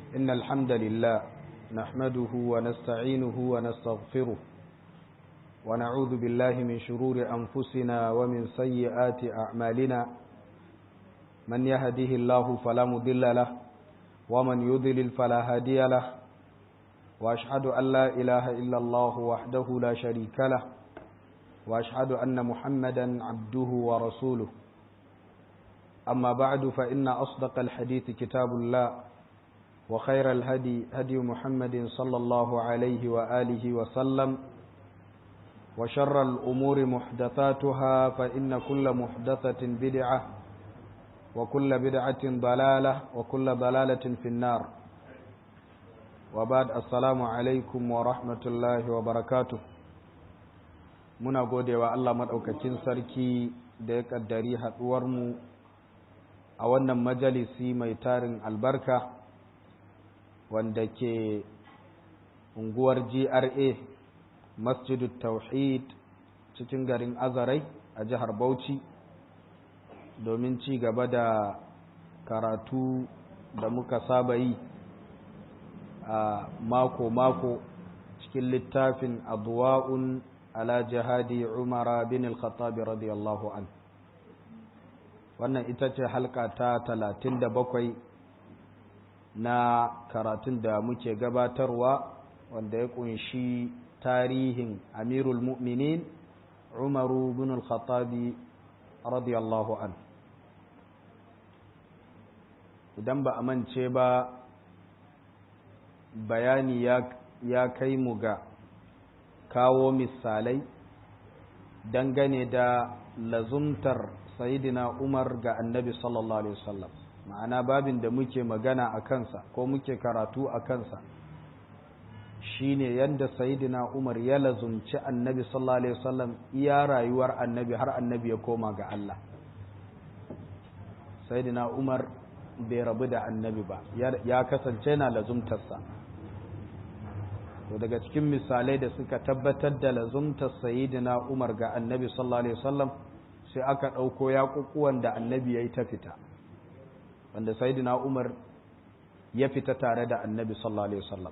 إن الحمد لله نحمده ونستعينه ونستغفره ونعوذ بالله من شرور أنفسنا ومن سيئات أعمالنا من يهده الله فلا مضل له ومن يضلل فلا هادي له وأشهد أن لا إله إلا الله وحده لا شريك له وأشهد أن محمدا عبده ورسوله أما بعد فإن أصدق الحديث كتاب الله وخير الهدي هدي محمد صلى الله عليه وآله وسلم وشر الأمور محدثاتها فإن كل محدثة بدعة وكل بدعة ضلالة وكل ضلالة في النار وبعد السلام عليكم ورحمة الله وبركاته muna gode wa Allah maɗaukakin sarki da ya ƙaddari haɗuwarmu a wannan majalisi mai tarin albarka wanda ke unguwar GRA masjidu tauhid cikin garin azarai a jihar Bauchi domin ci gaba da karatu da muka saba yi a mako-mako cikin littafin adwa'un ala jihadi umara bin al-khattabi radiyallahu an wannan ita ce halka ta talatin da bakwai na karatun da muke gabatarwa wanda ya kunshi tarihin amirul mu'minin umaru bin al-khattabi radiyallahu an idan ba a mance ba bayani ya kai mu ga kawo misalai dangane da lazumtar sayidina umar ga annabi sallallahu alaihi wasallam ma'ana babin da muke magana a kansa ko muke karatu a kansa shine yadda sayidina umar ya lazumci annabi sallallahu alaihi wasallam iya rayuwar annabi har annabi ya koma ga Allah sayidina umar bai rabu da annabi ba ya kasance na lazumtarsa to daga cikin misalai da suka tabbatar da lazumtar sayidina umar ga annabi sallallahu alaihi wasallam sai aka ɗauko yaƙuƙuwan da annabi ya yi ta fita wanda sayidina umar ya fita tare da annabi sallallahu alaihi wasallam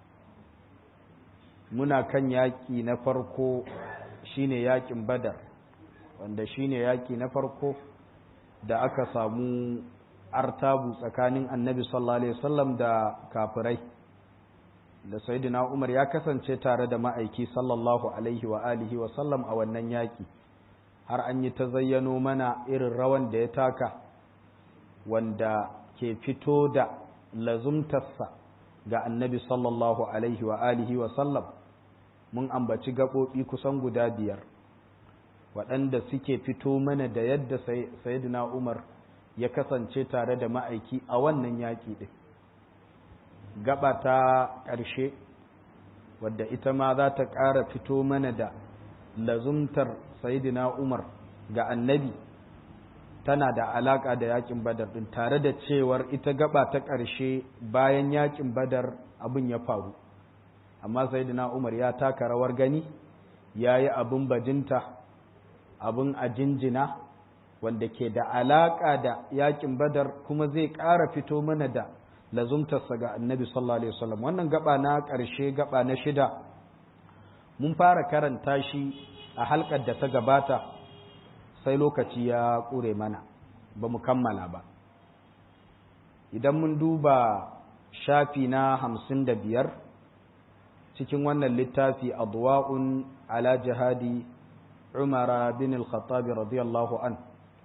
muna kan yaƙi na farko shine yaƙin badar wanda shine yaƙi na farko da aka samu artabu tsakanin annabi sallallahu alaihi wasallam da kafirai da sayyidina Umar ya kasance tare da ma'aiki sallallahu alaihi wa alihi wa sallam a wannan yaki har an yi ta zayyano mana irin rawan da ya taka wanda ke fito da lazumtarsa ga annabi sallallahu alaihi wa alihi wa sallam mun ambaci gaɓoɓi kusan guda biyar waɗanda suke fito mana da yadda sayyidina Umar ya kasance tare da ma'aiki a wannan yaƙi ɗin gaba ta ƙarshe wadda ita ma za ta ƙara fito mana da lazumtar sayidina umar ga annabi tana da alaƙa da yaƙin badar ɗin tare da cewar ita gaba ta ƙarshe bayan yaƙin badar abin ya faru amma sayidina umar ya taka rawar gani ya yi abin bajinta abin a jinjina wanda ke da alaƙa da yaƙin badar kuma zai ƙara fito mana da lazumtarsa ga annabi sallallahu alaihi wasallam wannan gaba na ƙarshe gaba na shida mun fara karanta shi a halkar da ta gabata sai lokaci ya ƙure mana ba mu kammala ba idan mun duba shafi na hamsin da biyar cikin wannan littafi adwa'un ala jihadi umara bin al-khattabi radiyallahu an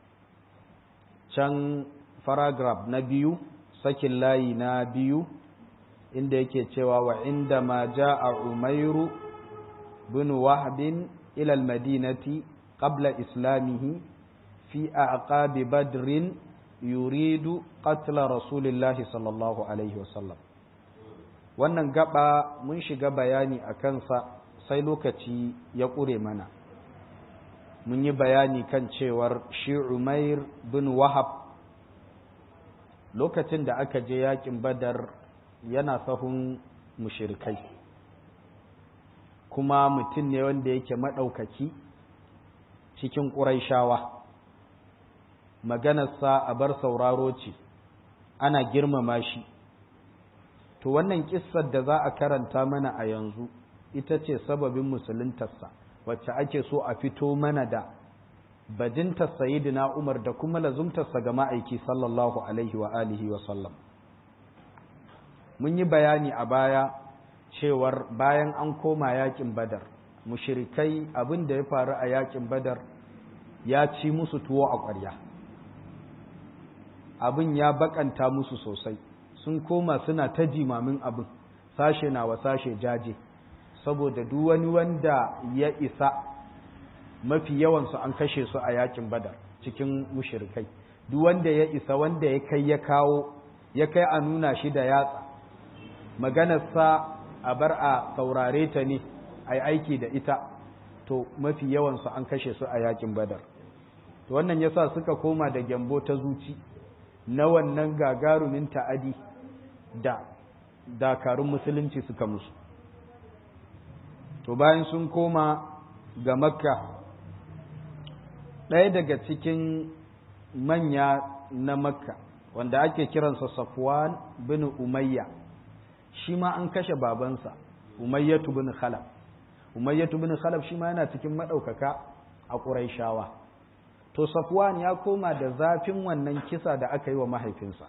can paragraph na biyu sakin layi na biyu inda yake cewa wa inda ma ja'a umairu bin wahbin ila almadinati qabla islamihi fi aqabi badrin yuridu qatla rasulillahi sallallahu alaihi wasallam wannan gaba mun shiga bayani a kansa sai lokaci ya ƙure mana mun yi bayani kan cewar shi umair bin wahab lokacin da aka je yakin badar yana sahun mushirikai kuma mutum ne wanda yake maɗaukaki cikin ƙuraishawa maganarsa a bar sauraro ce ana girmama shi to wannan kissar da za a karanta mana a yanzu ita ce sababin musuluntarsa wacce ake so a fito mana da bajintar sayidina umar da kuma lazumtarsa ga ma'aiki sallallahu alaihi wa alihi wa sallam mun yi bayani a baya cewar bayan an koma yakin badar mushirikai abin da ya faru a yakin badar ya ci musu tuwo a ƙwarya abin ya bakanta musu sosai sun koma suna ta jimamin abin sashe na wa sashe jaje saboda duk wani wanda ya isa mafi yawansu an kashe su a yakin badar cikin mushirikai duk wanda ya isa wanda ya kai ya kawo ya kai a nuna shi da yatsa maganarsa a bar a saurare ta ne a yi aiki da ita to mafi yawansu an kashe su a yakin badar to wannan yasa suka koma da gyambo ta zuci na wannan gagarumin ta'adi da dakarun musulunci suka musu to bayan sun koma ga makka ɗaya daga cikin manya na makka wanda ake kiransa safwan bin umayya shi ma an kashe babansa umayyatu bin khalaf umayyatu bin khalaf shi ma yana cikin maɗaukaka a ƙuraishawa to safwan ya koma da zafin wannan kisa da aka yi wa mahaifinsa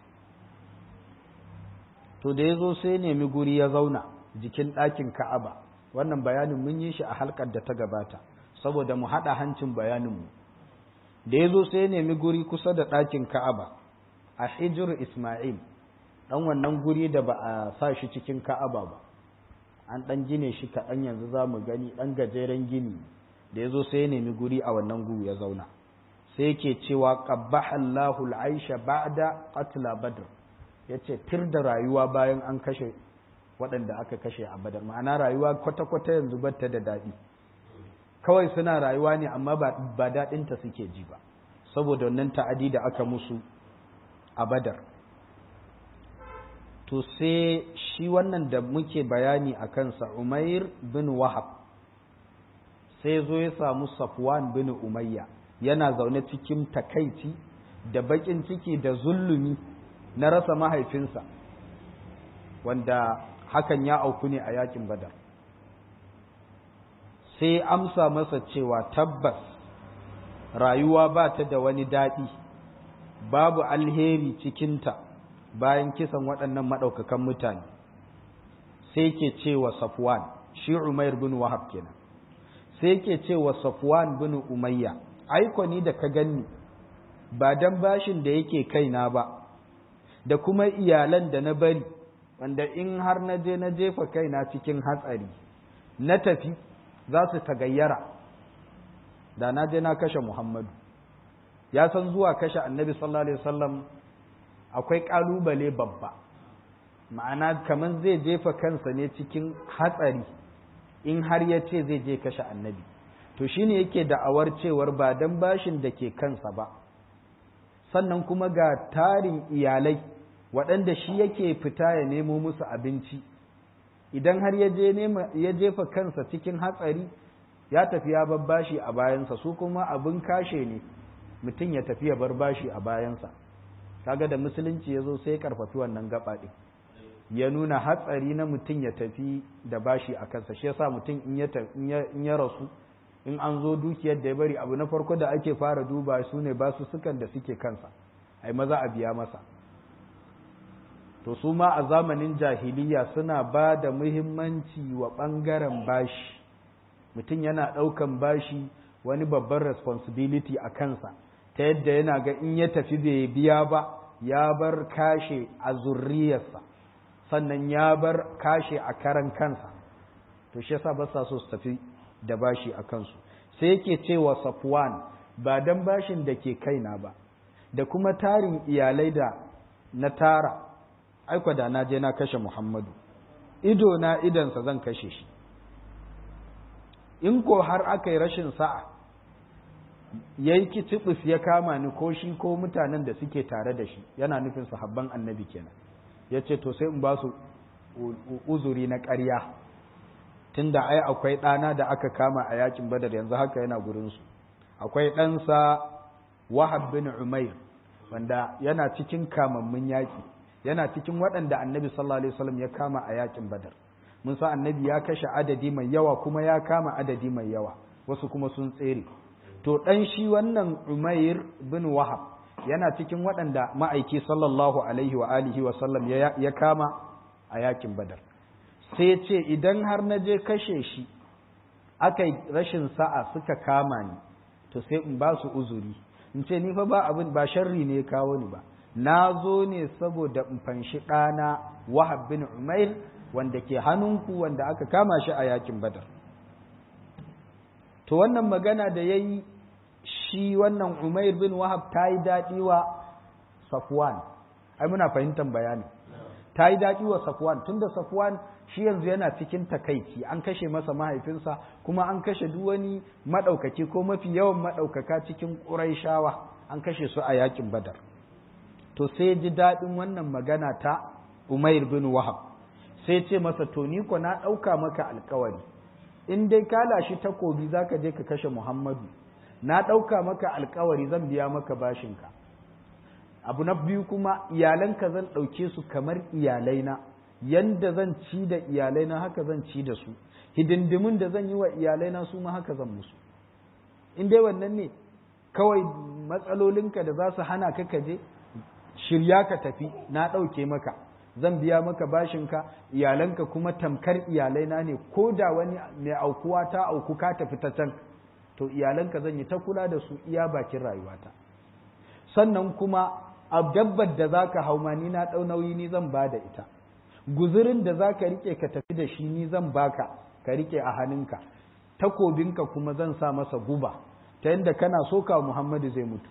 to da ya zo sai nemi guri ya zauna jikin ɗakin ka'aba wannan bayanin mun yi shi a halkar da ta gabata saboda mu haɗa hancin bayaninmu da ya zo sai nemi guri kusa da ɗakin ka'aba a hijir ismail ɗan wannan guri da ba a sa shi cikin ka'aba ba an ɗan gine shi kaɗan yanzu za mu gani ɗan gajeren gini da ya zo sai ya nemi guri a wannan guri ya zauna sai yake cewa qabbaha Allahu al-aisha ba'da qatla badr yace tir da rayuwa bayan an kashe waɗanda aka kashe a badar ma'ana rayuwa kwata-kwata yanzu batta da daɗi kawai suna rayuwa ne amma ba daɗinta suke ji ba saboda wannan ta'adi da aka musu a badar to sai shi wannan da muke bayani a kansa umair bin wahab sai zo ya samu safwan bin umayya yana zaune cikin takaici da baƙin ciki da zullumi na rasa mahaifinsa wanda hakan ya auku ne a yakin badar sai amsa masa cewa tabbas rayuwa ba ta da wani daɗi babu alheri cikinta bayan kisan waɗannan maɗaukakan mutane sai ke cewa safwan shi umair bin wahab kenan sai ke cewa safwan bin umayya aiko ni da ka ganni ba dan bashin da yake kaina ba da kuma iyalan da na bari wanda in har na je na jefa kaina cikin hatsari na tafi za su tagayyara da na je na kashe Muhammadu ya san zuwa kashe annabi sallallahu alaihi wasallam akwai kalubale babba ma'ana kamar zai jefa kansa ne cikin hatsari in har ya ce zai je kashe annabi to shine yake da'awar cewar ba dan bashin da ke kansa ba sannan kuma ga tarin iyalai waɗanda shi yake fita ya nemo musu abinci idan har ya jefa kansa cikin hatsari ya tafi ya bar bashi a bayansa su kuma abin kashe ne mutum ya tafi ya bar bashi a bayansa kaga da musulunci ya zo sai karfafi wannan gaba ɗin ya nuna hatsari na mutum ya tafi da bashi a kansa shi yasa mutum in ya rasu in an zo dukiyar da ya bari abu na farko da ake fara duba su ne basu sukan da suke kansa ai maza a biya masa to su ma a zamanin jahiliya suna ba da muhimmanci wa ɓangaren bashi mutum yana ɗaukan bashi wani babban responsibility a kansa ta yadda yana ga in ya tafi bai biya ba ya bar kashe a zurriyarsa sannan ya bar kashe a karan kansa to shi yasa ba sa so su tafi da bashi a kansu sai yake cewa safwan ba dan bashin da ke kaina ba da kuma tarin iyalai da na tara aiko da na je na kashe Muhammadu ido na idansa zan kashe shi in ko har aka yi rashin sa'a ya yi kicibis ya kama ni ko shi ko mutanen da suke tare da shi yana nufin sahabban annabi kenan ya ce to sai in ba su uzuri na ƙarya tunda ai akwai ɗana da aka kama a yakin badar yanzu haka yana gurinsu akwai ɗansa wahab bin umair wanda yana cikin kamammun yaƙi yana cikin waɗanda annabi sallallahu alaihi wasallam ya kama a yakin badar mun sa annabi ya kashe adadi mai yawa kuma ya kama adadi mai yawa wasu kuma sun tsere to dan shi wannan umair bin wahab yana cikin waɗanda ma'aiki sallallahu alaihi wa alihi wa sallam ya kama a yakin badar sai ya ce idan har na je kashe shi aka yi rashin sa'a suka kama ni to sai in ba su uzuri in ce ni fa ba abin ba sharri ne ya kawo ni ba na zo ne saboda in fanshi ɗana wahab bin umair wanda ke hannunku wanda aka kama shi a yakin badar to wannan magana da ya yi shi wannan umair bin wahab ta yi daɗi wa safwan ai muna fahimtar bayani ta yi daɗi wa safwan tunda safwan shi yanzu yana cikin takaici an kashe masa mahaifinsa kuma an kashe duk wani maɗaukaki ko mafi yawan maɗaukaka cikin ƙuraishawa an kashe su a yakin badar to sai ji daɗin wannan magana ta umair bin wahab sai ce masa to ni ko na ɗauka maka alkawari in dai ka lashi takobi za ka je ka kashe muhammadu na ɗauka maka alkawari zan biya maka bashinka abu na biyu kuma iyalanka zan ɗauke su kamar iyalaina yanda zan ci da iyalaina haka zan ci da su hidindimin da zan yi wa iyalaina su ma haka zan musu in dai wannan ne kawai matsalolinka da za su hana ka kaje shirya ka tafi na ɗauke maka zan biya maka bashinka iyalanka kuma tamkar iyalaina ne ko da wani mai aukuwa ta auku ka tafi ta can to iyalanka zan yi ta kula da su iya bakin rayuwata sannan kuma a dabbar da za ka hau ma ni na ɗau nauyi ni zan ba da ita guzurin da za ka riƙe ka tafi da shi ni zan baka ka riƙe a hannunka takobinka kuma zan sa masa guba ta yadda kana soka muhammadu zai mutu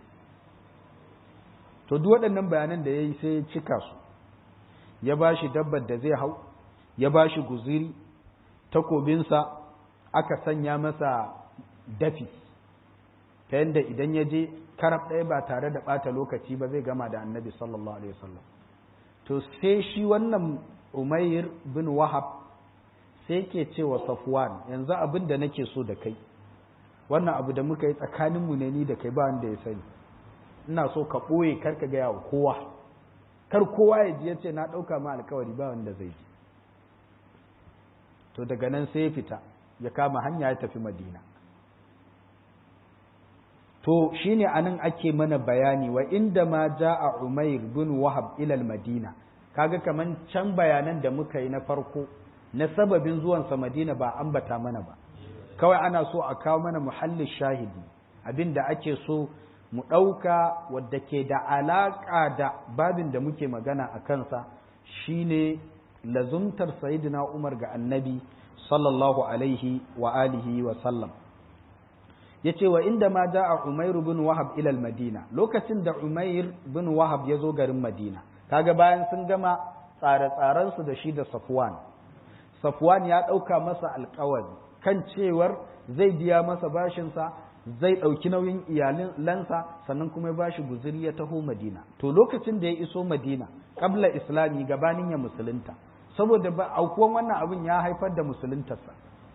to duk waɗannan bayanan da ya yi sai ya cika su ya ba shi dabbar da zai hau ya ba shi guziri takobinsa aka sanya masa dafi ta yadda idan ya je karab ɗaya ba tare da ɓata lokaci ba zai gama da annabi sallallahu alaihi wasallam to sai shi wannan umair bin wahab sai ke cewa safwan yanzu abin da nake so da kai wannan abu da muka yi tsakaninmu ne ni da kai ba wanda ya sani ina so ka ɓoye kar ka gaya wa kowa kar kowa ya ji ya ce na ɗauka ma alkawari ba wanda zai ji to daga nan sai ya fita ya kama hanya ya tafi madina to shine anan ake mana bayani wa inda ma ja'a umair bin wahab ila madina kaga kaman can bayanan da muka yi na farko na sababin zuwansa madina ba ambata mana ba kawai ana so a kawo mana muhallin shahidi abinda ake so mu ɗauka wadda ke da alaƙa da babin da muke magana a kansa shine lazumtar sayidina umar ga annabi sallallahu alaihi wa alihi wa sallam ya ce wa inda ma a umair bin wahab ilal madina lokacin da umair bin wahab ya zo garin madina kaga bayan sun gama tsare-tsarensu da shi da safwan safwan ya ɗauka masa alkawari kan cewar zai biya masa bashinsa zai ɗauki nauyin iyalansa sannan kuma ya bashi guzuri ya taho madina to lokacin da ya iso madina ƙabla islami gabanin ya musulunta saboda ba aukuwan wannan abin ya haifar da musuluntarsa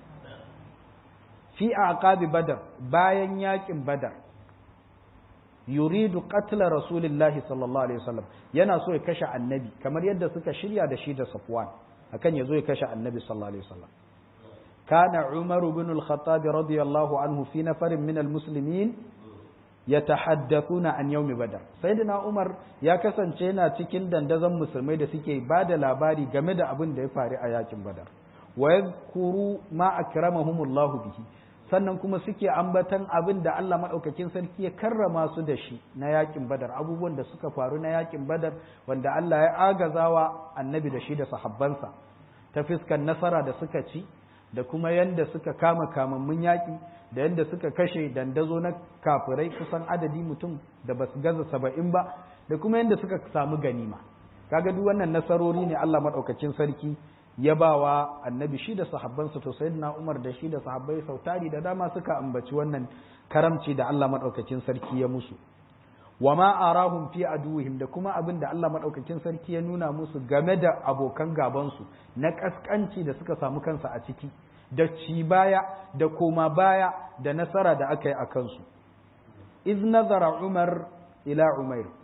fi aqabi badar bayan yakin badar yuridu qatla rasulillahi sallallahu alaihi wasallam yana so ya kashe annabi kamar yadda suka shirya da shi da safwan akan ya zo ya kashe annabi sallallahu alaihi wasallam كان عمر بن الخطاب رضي الله عنه في نفر من المسلمين يتحدثون عن يوم بدر سيدنا عمر ya kasance yana cikin dandazon musulmai da suke ba da labari game da abin da ya faru a yakin badar wa yadhkuru ma akramahumullah bihi sannan kuma suke ambatan abin da Allah madaukakin sarki ya karrama su da shi na yakin badar abubuwan da suka faru na yakin badar wanda Allah ya agazawa annabi da shi da sahabbansa ta fiskan nasara da suka ci da kuma yanda suka kama kamammun yaƙi da yanda suka kashe dandazo na kafirai kusan adadi mutum da ba su gaza saba'in ba da kuma yanda suka samu ganima kaga duk wannan nasarori ne Allah maɗaukacin sarki ya ba wa annabi shi da sahabbansa to sayyidina Umar da shi da sahabbai sautari da dama suka ambaci wannan karamci da Allah maɗaukacin sarki ya musu wa ma arahum fi aduwihim da kuma abin da Allah madaukakin sarki ya nuna musu game da abokan gabansu na kaskanci da suka samu kansa a ciki da ci baya da koma baya da nasara da aka yi a kansu iz nazara umar ila umair to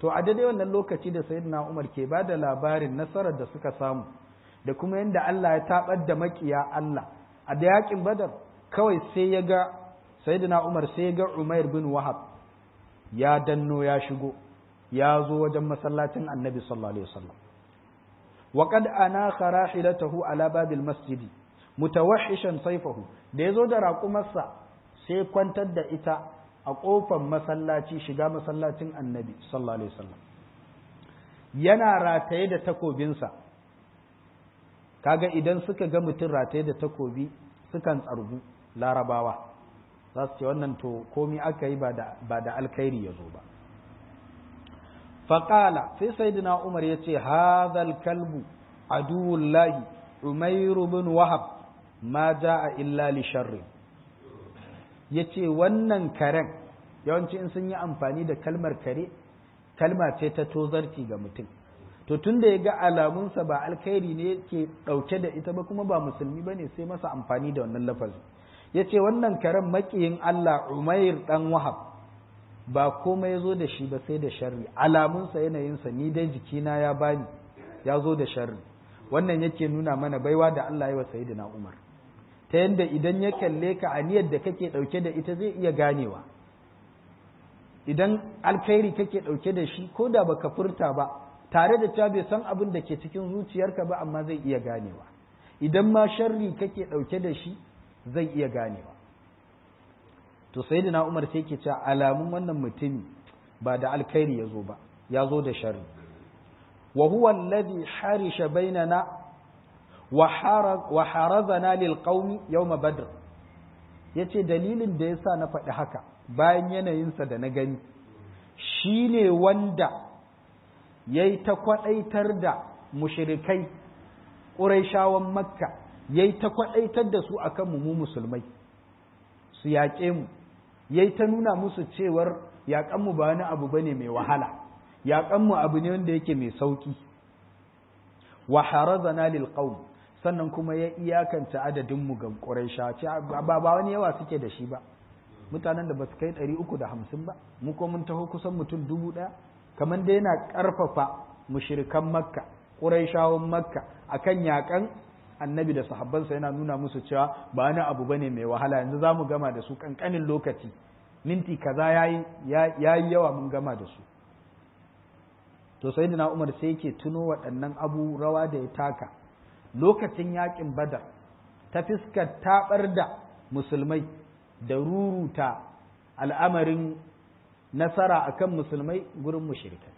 to a daidai wannan lokaci da sayyidina Umar ke ba da labarin nasarar da suka samu da kuma yadda Allah ya tabar da makiya Allah a da yakin Badar kawai sai ya ga sayyidina Umar sai ya ga Umair bin Wahab ya danno ya shigo ya zo wajen masallacin Annabi sallallahu alaihi wasallam wa qad anakha rahilatahu ala babil masjidi mutawahhishan sayfahu da yazo da raƙumarsa sai kwantar da ita a ƙofar masallaci shiga masallacin annabi sallallahu alaihi wasallam yana rataye da takobinsa kaga idan suka ga mutum rataye da takobi sukan tsargu larabawa za su ce wannan to komi aka yi ba da alkhairi ya zo ba faƙala sai sayyidina umar ya ce hadhal kalbu aduwullahi umairu bin wahab ma ja'a illa li sharri yace wannan karen yawanci in sun yi amfani da kalmar kare kalma ce ta tozarci ga mutum to tun da ya ga alamunsa ba alkhairi ne ke ɗauke da ita ba kuma ba musulmi ba ne sai masa amfani da wannan lafazin ya ce wannan karen maƙiyin Allah umair ɗan wahab ba komai ya zo da shi ba sai da sharri alamunsa yanayinsa ni dai jikina ya bani ya zo da sharri wannan yake nuna mana baiwa da Allah ya wa sayyidina Umar ta yanda idan ya kalle ka aniyar da kake ɗauke da ita zai iya ganewa idan alkhairi kake ɗauke da shi ko da baka furta ba tare da cewa bai san abin da ke cikin zuciyarka ba amma zai iya ganewa idan ma sharri kake ɗauke da shi zai iya ganewa to sayyidina Umar sai ke cewa alamun wannan mutumi ba da alkhairi ya zo ba ya zo da sharri wa huwa alladhi harisha bainana wa harazana lil qaumi yawm badr yace dalilin da yasa na faɗi haka bayan yanayinsa da na gani shine wanda yayi ta kwadaitar da mushrikai ƙuraishawan makka yayi ta kwadaitar da su akan mu musulmai su yaƙe mu yayi ta nuna musu cewar yaƙan mu ba wani abu bane mai wahala yaƙan mu abu ne wanda yake mai sauki wa harazana lil qaum sannan kuma ya iyakanta adadin mu ga quraisha ce ba ba wani yawa suke da shi ba mutanen da ba su kai 350 ba mu ko mun taho kusan mutum dubu ɗaya kamar da yana ƙarfafa mushrikan makka quraishawan makka akan yaƙan annabi da sahabbansa yana nuna musu cewa ba wani abu bane mai wahala yanzu za mu gama da su kankanin lokaci minti kaza yayi yayi yawa mun gama da su to sayyidina Umar sai yake tuno waɗannan abu rawa da ya taka lokacin yakin Badar ta fiskar tabar da musulmai da ruruta al'amarin nasara akan musulmai gurin mushrikai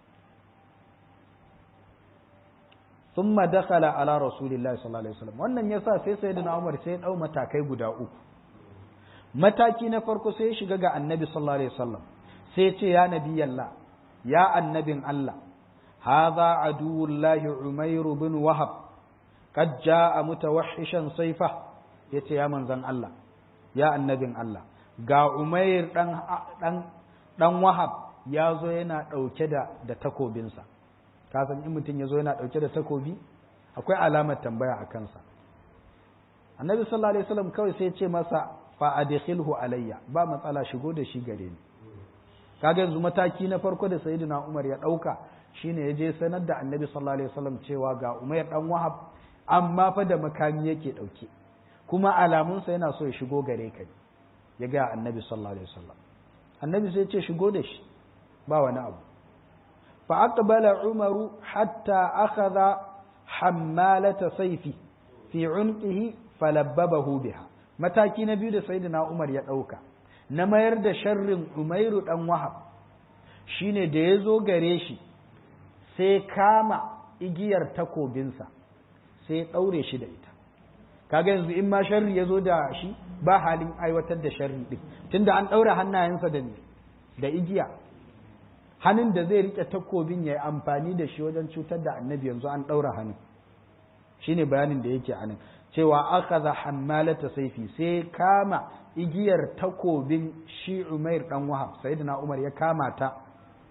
ثم دخل على رسول الله صلى الله عليه وسلم wannan yasa sai sayyidina Umar sai ya dau matakai guda uku mataki na farko sai ya shiga ga annabi sallallahu alaihi wasallam sai ya ce ya nabiyallah ya annabin Allah hadha aduwullahi umair bin wahab qad jaa mutawahhishan sayfa yace ya manzon Allah ya annabin Allah ga umair dan dan dan wahab ya zo yana dauke da da takobinsa ka san in mutum ya zo yana ɗauke da takobi akwai alamar tambaya a kansa annabi sallallahu alaihi wasallam kawai sai ya ce masa fa adkhilhu alayya ba matsala shigo da shi gare ni kaga yanzu mataki na farko da sayyidina Umar ya ɗauka shine ya je sanar da annabi sallallahu alaihi wasallam cewa ga Umayr dan Wahab amma fa da makami yake ɗauke kuma alamunsa yana so ya shigo gare ka ya ga annabi sallallahu alaihi wasallam annabi sai ya ce shigo da shi ba wani abu فأقبل عمر حتى أخذ حمالة سيفي في عنقه فلببه بها mataki na biyu da sayyidina Umar ya ɗauka na mayar da sharrin Umairu ɗan Wahab shine da ya zo gare shi sai kama igiyar takobinsa sai ɗaure shi da ita kaga yanzu in ma sharri ya zo da shi ba halin aiwatar da sharri ɗin tunda an ɗaure hannayensa da da igiya hannun da zai rike takobin ya yi amfani da shi wajen cutar da annabi yanzu an ɗaura hannun shi ne bayanin da yake anan cewa aka za hammalata saifi sai kama igiyar takobin shi umair ɗan wahab sayyidina umar ya kama ta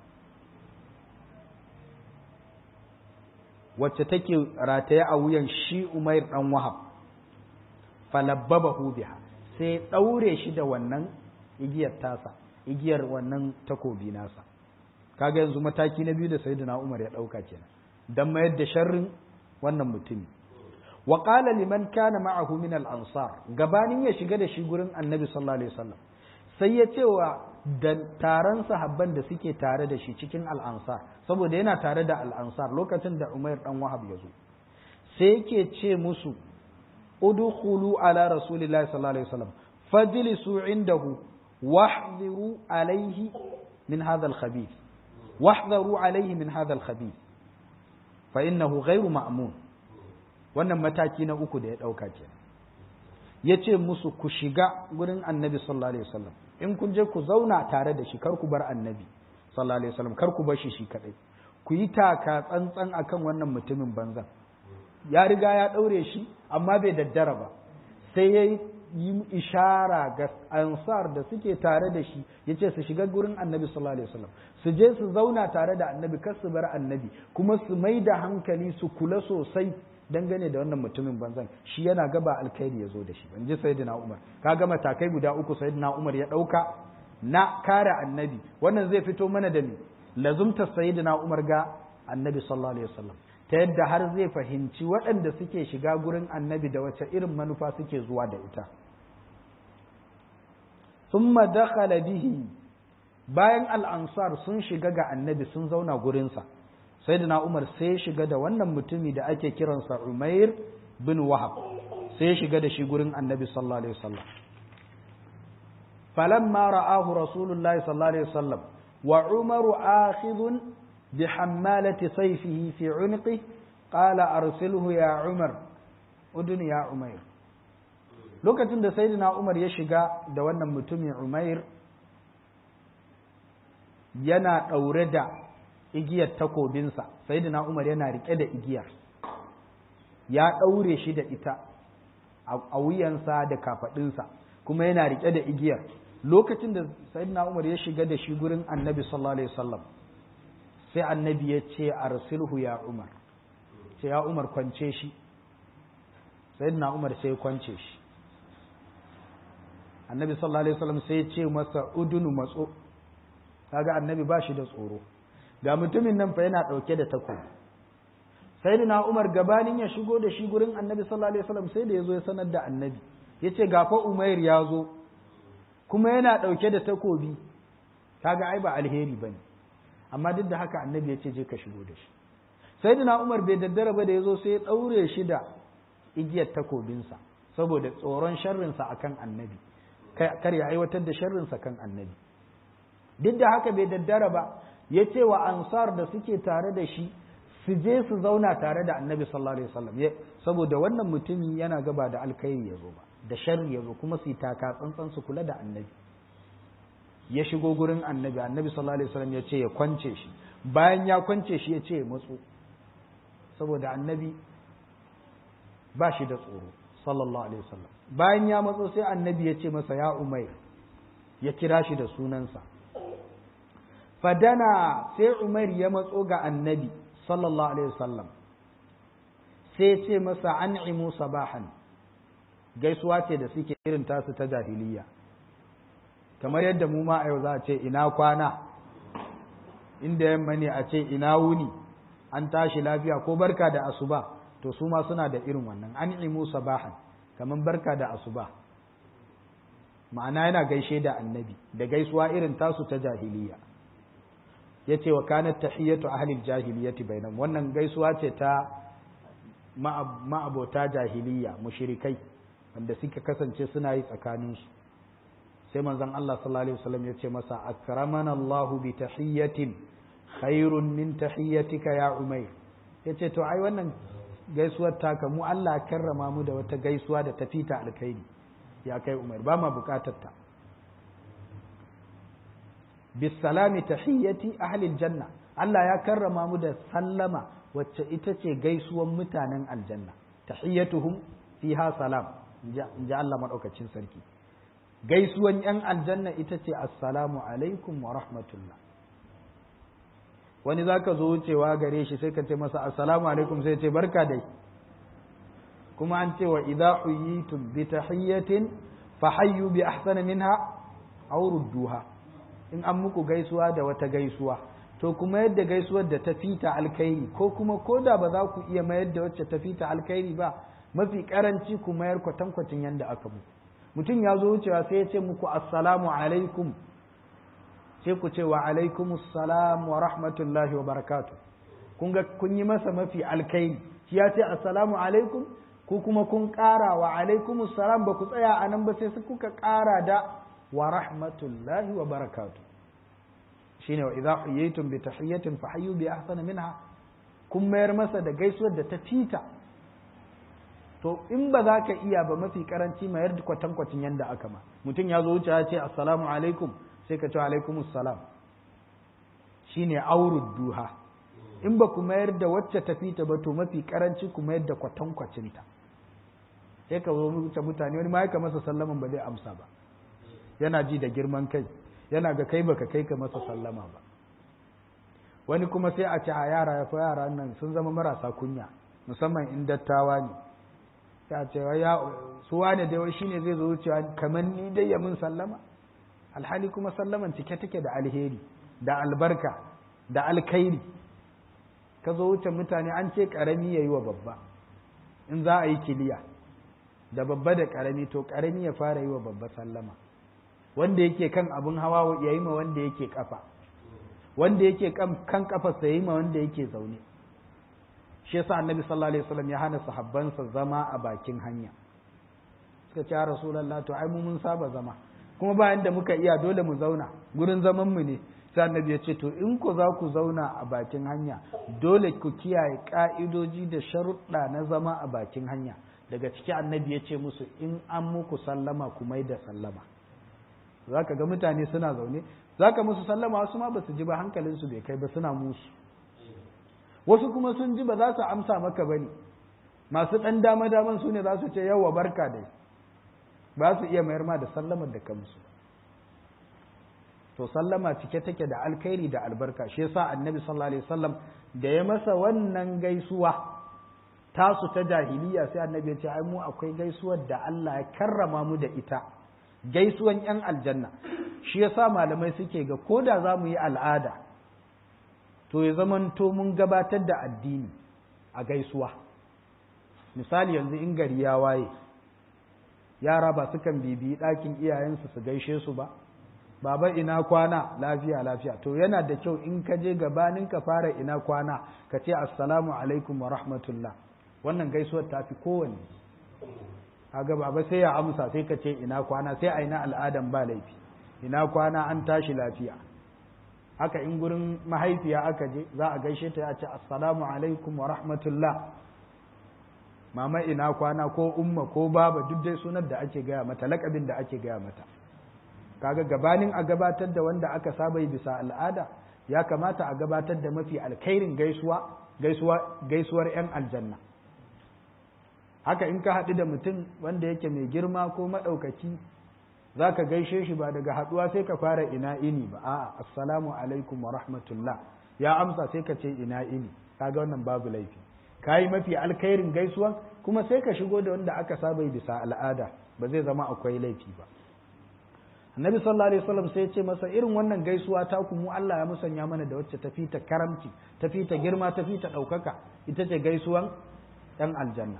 wacce take rataye a wuyan shi umair ɗan wahab falabbabahu biha sai ɗaure shi da wannan igiyar tasa igiyar wannan takobi nasa kaga yanzu mataki na biyu da sayyidina Umar ya dauka kenan dan mayar da sharrin wannan mutumi wa qala liman kana ma'ahu min al-ansar gabanin ya shiga da shi gurin annabi sallallahu alaihi wasallam sai ya ce wa da taron sahabban da suke tare da shi cikin al-ansar saboda yana tare da al-ansar lokacin da Umair dan Wahab ya zo sai yake ce musu udkhulu ala rasulillahi sallallahu alaihi wasallam fajlisu indahu wahdhiru alaihi min hadha al-khabith wahdharu alaihi min hadha al-khabith fa innahu ghairu ma'mun wannan mataki na uku da ya dauka kenan yace musu ku shiga gurin annabi sallallahu alaihi wasallam in kun je ku zauna tare da shi kar ku bar annabi sallallahu alaihi wasallam kar ku bar shi shi kadai ku yi taka tsantsan akan wannan mutumin banzan ya riga ya daure shi amma bai daddara ba sai ya yi ishara ga ansar da suke tare da shi ya ce su shiga gurin annabi sallallahu alaihi wasallam su je su zauna tare da annabi kar su bar annabi kuma su mai da hankali su kula sosai dangane da wannan mutumin banzan shi yana gaba alkhairi ya zo da shi ban ji sayyidina umar ka ga matakai guda uku sayyidina umar ya dauka na kare annabi wannan zai fito mana da ni lazumta sayyidina umar ga annabi sallallahu alaihi wasallam ta yadda har zai fahimci waɗanda suke shiga gurin annabi da wace irin manufa suke zuwa da ita summa dakhala bihi bayan al'ansar sun shiga ga annabi sun zauna gurinsa sai da umar sai shiga da wannan mutumi da ake kiransa umair bin wahab sai shiga da shi gurin annabi sallallahu alaihi wasallam falamma ra'ahu rasulullahi sallallahu alaihi wasallam wa umaru akhidhun بحمالة سيفه في عنقه قال أرسله يا عمر أدن يا عمير lokacin da sayyidina Umar ya shiga da wannan mutumin Umair yana ɗaure da igiyar takobinsa sayyidina Umar yana riƙe da igiyar ya ɗaure shi da ita a wuyansa da kafaɗinsa kuma yana riƙe da igiyar lokacin da sayyidina Umar ya shiga da shi gurin annabi sallallahu alaihi wasallam sai annabi ya ce arsilhu ya umar ce ya umar kwance shi sai na umar sai kwance shi annabi sallallahu alaihi wasallam sai ya ce masa udunu matso kaga annabi ba shi da tsoro ga mutumin nan fa yana dauke da takobi sai na umar gabanin ya shigo da shi gurin annabi sallallahu alaihi wasallam sai da ya zo ya sanar da annabi ya ce ga fa umair ya zo kuma yana dauke da takobi kaga ai ba alheri bane amma duk da haka annabi ya ce je ka shigo da shi sai umar bai daddara ba da ya zo sai ya ɗaure shi da igiyar takobinsa saboda tsoron sharrinsa akan annabi kar ya aiwatar da sharrinsa kan annabi duk da haka bai daddara ba ya ce wa ansar da suke tare da shi su je su zauna tare da annabi sallallahu alaihi wasallam saboda wannan mutumin yana gaba da alkhairi ya zo ba da sharri ya zo kuma su yi taka tsantsan su kula da annabi ya shigo gurin annabi annabi sallallahu alaihi wasallam ya ce ya kwance shi bayan ya kwance shi ya ce ya matso saboda annabi ba shi da tsoro sallallahu alaihi wasallam bayan ya matso sai annabi ya ce masa ya umair ya kira shi da sunansa fadana sai umair ya matso ga annabi sallallahu alaihi wasallam sai ce masa an'imu sabahan gaisuwa ce da suke irin tasu ta jahiliya kamar yadda mu ma a yau za a ce ina kwana inda yamma ne a ce ina wuni an tashi lafiya ko barka da asuba to su ma suna da irin wannan an imu sabahan kamar barka da asuba ma'ana yana gaishe da annabi da gaisuwa irin tasu ta jahiliya ya ce wa kanat tahiyyatu ahlil jahiliyati bainam wannan gaisuwa ce ta ma'abota jahiliya mushrikai wanda suka kasance suna yi tsakaninsu sai manzon Allah sallallahu alaihi wasallam ya ce masa akramana Allahu bi tahiyyatin khairun min tahiyyatika ya Umair yace to ai wannan gaisuwar taka mu Allah karrama mu da wata gaisuwa da tafita alkhairi ya kai Umair ba ma bukatar ta bisalami tahiyyati ahli aljanna Allah ya karrama mu da sallama wacce ita ce gaisuwan mutanen aljanna tahiyyatuhum fiha salam inji Allah madaukakin sarki gaisuwan ‘yan aljanna ita ce assalamu alaikum wa rahmatullah wani za ka zo wucewa gare shi sai ka ce masa assalamu alaikum sai ce barka dai kuma an ce wa idza huyitum bi tahiyyatin fa hayyu bi ahsana minha aw rudduha in an muku gaisuwa da wata gaisuwa to kuma yadda gaisuwar da ta fita alkhairi ko kuma ko da ba za ku iya mayar da wacce ta fita alkhairi ba mafi karanci ku mayar kwatankwacin yadda aka muku mutum ya zo wucewa sai ya ce muku assalamu alaikum sai ku ce wa alaikum assalam wa rahmatullahi wa barakatu kun ga kun yi masa mafi alkhairi shi ya ce assalamu alaikum ku kuma kun ƙara wa alaikum assalam ba ku tsaya a nan ba sai kuka ƙara da wa rahmatullahi wa barakatu shine wa idza huyitum bi tahiyyatin fa hayyu bi ahsana minha kun mayar masa da gaisuwar da ta fita to in ba za ka iya ba mafi karanci mayar da kwatankwacin yanda aka ma mutum ya zo wuce ya ce assalamu alaikum sai ka ce alaikum assalam shine aurud duha in ba ku mayar da wacce ta fita ba to mafi karanci ku mayar da kwatankwacinta sai ka zo wuce mutane wani ma ya masa sallaman ba zai amsa ba yana ji da girman kai yana ga kai baka kai ka masa sallama ba wani kuma sai a ce a yara ya fa yara nan sun zama marasa kunya musamman in dattawa ne sai a ce ya su wane dai wai shine zai zo wucewa kamar ni dai ya mun sallama alhali kuma sallaman cike take da alheri da albarka da alkhairi ka zo wuce mutane an ce karami yayi wa babba in za a yi kiliya da babba da karami to karami ya fara yi wa babba sallama wanda yake kan abin hawa ya yi ma wanda yake kafa wanda yake kan kafarsa ya yi ma wanda yake zaune shi yasa annabi sallallahu alaihi wasallam ya hana sahabbansa zama a bakin hanya suka ce rasulullah to ai mu mun saba zama kuma bayan da muka iya dole mu zauna gurin zaman mu ne sai annabi ya ce to in ku za ku zauna a bakin hanya dole ku kiyaye ka'idoji da sharuɗa na zama a bakin hanya daga ciki annabi ya ce musu in an muku sallama ku mai da sallama za ka ga mutane suna zaune za ka musu sallama wasu ma ba su ji ba hankalinsu bai kai ba suna musu wasu kuma sun ji ba za su amsa maka ba ne masu ɗan dama daman su ne za su ce yawa barka dai ba su iya mayar ma da sallamar da ka musu to sallama cike take da alkhairi da albarka shi yasa annabi sallallahu alaihi wasallam da ya masa wannan gaisuwa tasu ta jahiliya sai annabi ya ce ai mu akwai gaisuwar da Allah ya karrama mu da ita gaisuwan ‘yan aljanna shi yasa malamai suke ga ko da za mu yi al'ada to ya zamanto mun gabatar da addini a gaisuwa misali yanzu in gari ya waye yara ba sukan bibiyi ɗakin iyayensu su gaishe su ba baba ina kwana lafiya lafiya to yana da kyau in ka je gabanin ka fara ina kwana ka ce assalamu alaikum wa rahmatullah wannan gaisuwar ta fi kowanne kaga baba sai ya amsa sai ka ce ina kwana sai a ina al'adan ba laifi ina kwana an tashi lafiya haka in gurin mahaifiya aka je za a gaishe ta ya ce assalamu alaikum wa rahmatullah mama ina kwana ko umma ko baba duk dai sunan da ake gaya mata lakabin da ake gaya mata kaga gabanin a gabatar da wanda aka saba yi bisa al'ada ya kamata a gabatar da mafi alkhairin gaisuwa gaisuwa gaisuwar yan aljanna haka in ka haɗu da mutum wanda yake mai girma ko maɗaukaki za ka gaishe shi ba daga haɗuwa sai ka fara ina ini ba a'a assalamu alaikum wa rahmatullah ya amsa sai ka ce ina ini kaga wannan babu laifi ka yi mafi alkhairin gaisuwan kuma sai ka shigo da wanda aka saba bisa al'ada ba zai zama akwai laifi ba annabi sallallahu alaihi wasallam sai ya ce masa irin wannan gaisuwa ta ku mu Allah ya musanya mana da wacce tafi ta karamci tafi ta girma tafi ta ɗaukaka ita ce gaisuwan ɗan aljanna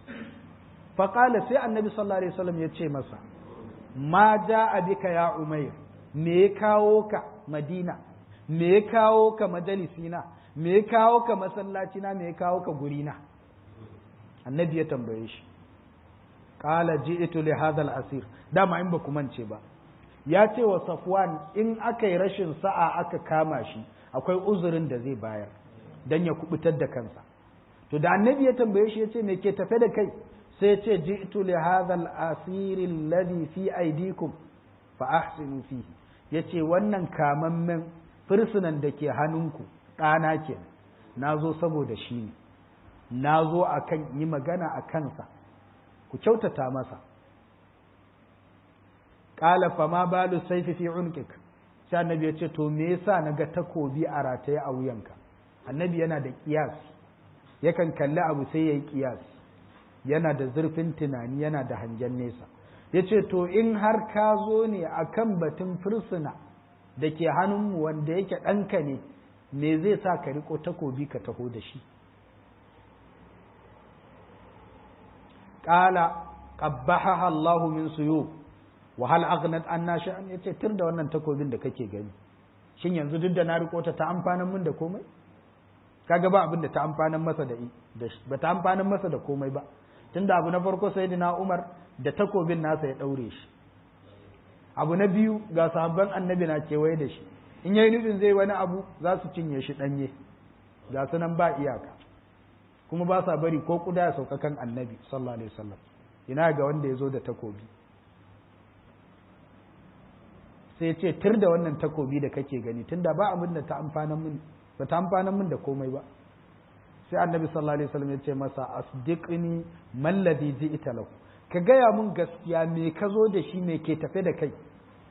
faƙala sai annabi sallallahu alaihi wasallam ya ce masa ma ja bika ya umair me ya kawo ka madina me ya kawo ka majalisina me ya kawo ka masallacina me ya kawo ka gurina annabi ya tambaye shi qala ji'tu li hadha al-asir dama in ba ku mance ba ya ce wa safwan in aka yi rashin sa'a aka kama shi akwai uzurin da zai bayar dan ya kubutar da kansa to da annabi ya tambaye shi ya ce me ke tafe da kai sai ce ji'tu li hadha al-asir alladhi fi aydikum fa ahsinu fihi yace wannan kamammen fursunan da ke hannunku ɗana ke na zo saboda shi ne na zo a kan yi magana a kansa ku kyautata masa ƙala fa ma balu saifi fi unkik sai annabi ya ce to me yasa na ga takobi a rataye a wuyanka annabi yana da kiyas yakan kalli abu sai ya yi kiyas yana da zurfin tunani yana da hangen nesa ya ce to in har ka zo ne a kan batun fursuna da ke hannunmu wanda yake ɗanka ne me zai sa ka riko takobi ka taho da shi qala qabbaha Allahu min suyub wa hal aghnat anna sha'an yace tir da wannan takobin da kake gani shin yanzu duk da na riko ta ta amfanan mun da komai kaga ba abin da ta amfanan masa da ba ta amfanan masa da komai ba tunda abu na farko sayyidina Umar da takobin nasa ya daure shi abu na biyu ga sahabban annabi na kewaye da shi in yayi nufin zai wani abu za su cinye shi danye ga su nan ba iyaka kuma ba sa bari ko kuda ya sauka kan annabi sallallahu alaihi wasallam ina ga wanda ya zo da takobi sai ce tir da wannan takobi da kake gani tunda ba abin da ta amfanan mun ba ta amfanan mun da komai ba sai annabi sallallahu alaihi wasallam ya ce masa asdiqni man ladhi ji'ta lahu ka gaya mun gaskiya me ka zo da shi me ke tafe da kai